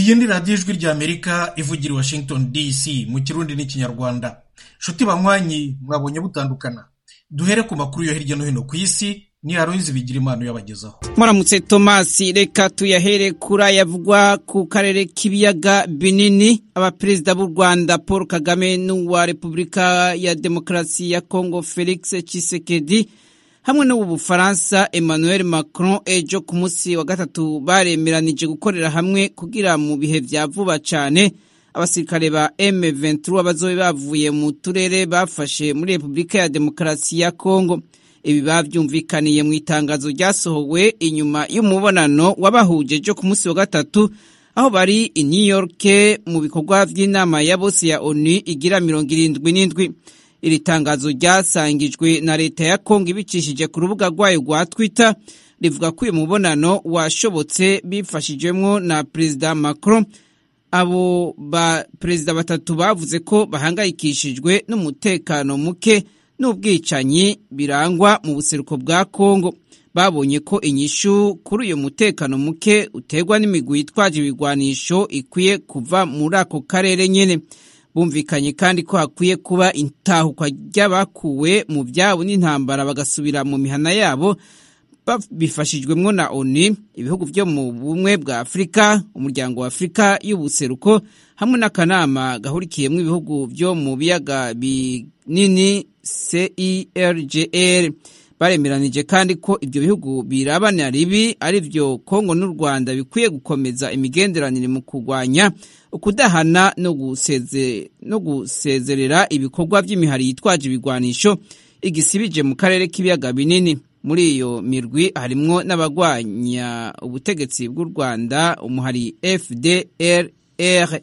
iyi ni radiyo ijwi ry'amerika ivugira i washington dc mu kirundi n'ikinyarwanda nshuti banywanyi mwabonye butandukana duhere ku makuru yo hirya no hino ku isi ni aroyizi bigira impano yabagezaho muramutse tomasi reka tuyahere kuri ayavugwa ku karere k'ibiyaga binini abaperezida b'u rwanda paul kagame n'uwa repubulika ya demokarasi ya kongo felix tshisekedi hamwe n'ubu bufaransa emmanuel macron ejo ku munsi wa gatatu baremeranije gukorera hamwe kugira mu bihe vya vuba cane abasirikare ba M23 bazobe bavuye mu turere bafashe muri repubulika ya demokarasi ya kongo ibi bavyumvikaniye mu itangazo ryasohowe inyuma y'umubonano wabahuje ejo ku munsi wa gatatu aho bari i new york mu bikorwa vy'inama ya bose ya onu igira mirongo irindwi n'indwi iri tangazo ryasangijwe na leta ya kongo ibicishije ku rubuga rwayo rwa twitter rivuga ko uyu mubonano washobotse bifashijwemwo na perezida macron abo ba perezida batatu bavuze ko bahangayikishijwe n'umutekano muke n'ubwicanyi birangwa mu buseruko bwa kongo babonye ko inyishu kuri uyu mutekano muke uterwa n'imigwi yitwaje ibigwanisho ikwiye kuva muri ako karere nyene bumvikanye kandi ko hakwiye kuba intahukwa ry'abakuwe mu byabo n'intambara bagasubira mu mihana yabo bifashijwemwo na oni ibihugu vyo mu bumwe bwa afurika umuryango wa afurika y'ubuseruko hamwe n'akanama gahurikiyemwo ibihugu vyo mu biyaga binini cirgr baremeranije kandi ko ibyo bihugu birabana ribi ari vyo kongo n'u rwanda bikwiye gukomeza imigenderanire mu kurwanya ukudahana no, guseze, no gusezerera ibikorwa vy'imihari yitwaje ibigwanisho igisibije mu karere k'ibiyaga binini muri iyo mirwi harimwo n'abagwanya ubutegetsi bw'u rwanda umuhari fdrr